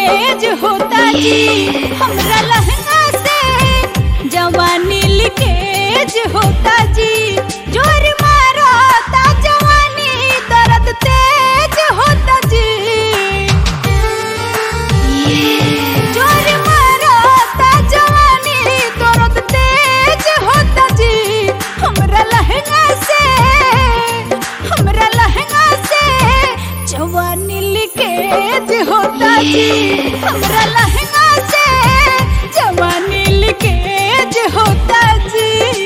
leakage होता जी हमरा लहंगा से जवानी लीकेज होता जी जोर मारता जवानी दर्द तेज होता जी जोर मारता जवानी दर्द तेज होता जी हमरा लहंगा से हमरा लहंगा से जवानी लीकेज होता जी हमरा लहंगा से जवानी लीकेज होता जी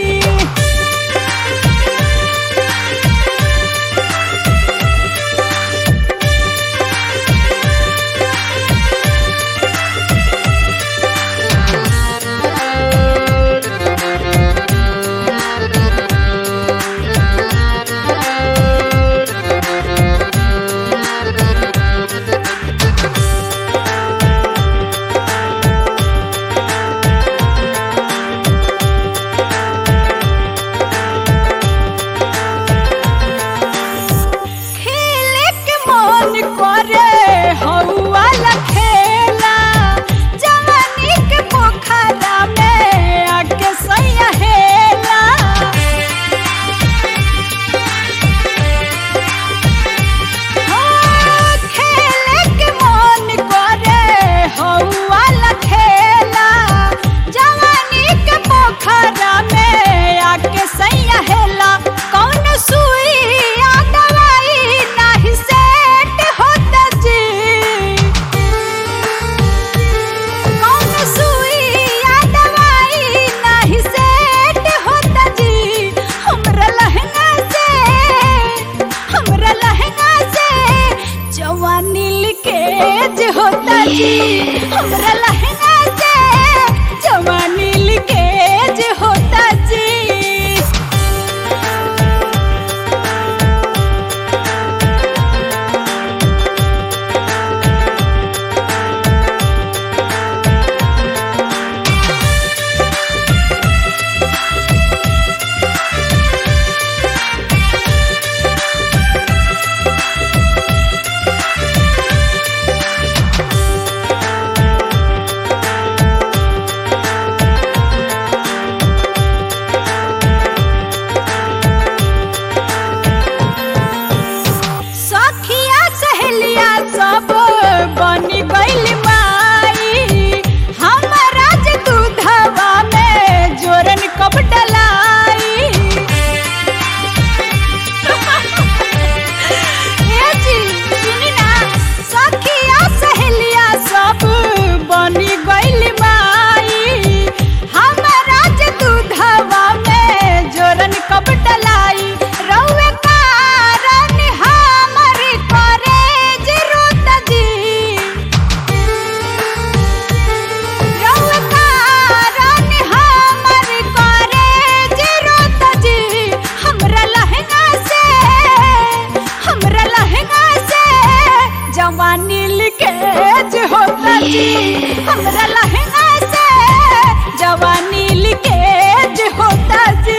खेले के मन करे हौवा खेला जवानी के पोखरा में आके सैया हेला हाँ, खेले के मन करे हौवा खेला जवानी के पोखरा में आके सैया हेला कौन सुई या दवाई नाही सेट होता जी कौन सुई या दवाई नाही सेट होता जी हमरा लहंगा से हमरा लहंगा से जवानी लीकेज होता जी हमरा लहंगा से जवानी लीकेज होता जी सखिया सहेलिया सब बनी गइल माई हमरा जे दूधवा में जोरन कब डलाई ए जी सुनी ना सखिया सहेलिया सब बनी गइल माई हमरा जे दूधवा में जोरन कब डलाई रउए कारण हमर करेज रोत जी रउए कारण हमर करेज रोत जी हमरा लहंगा से हमरा लहंगा से जवानी लीकेज होता जी हमरा लहंगा से जवानी लीकेज होता जी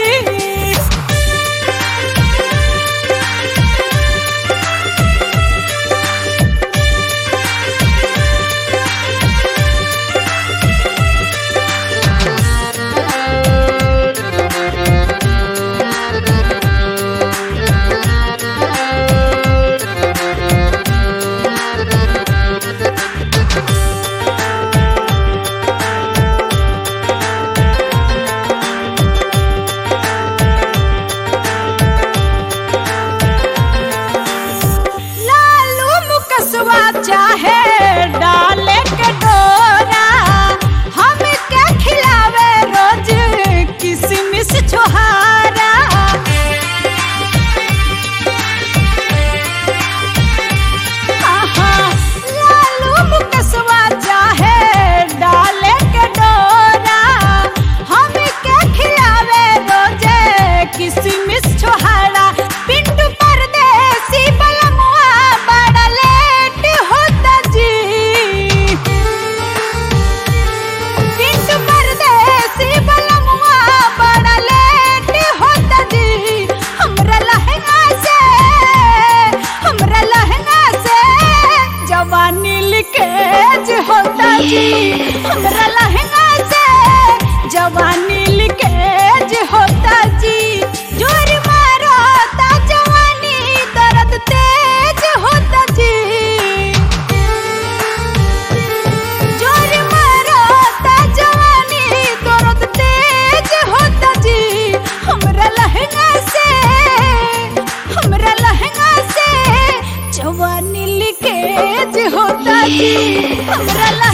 हमरा लहंगा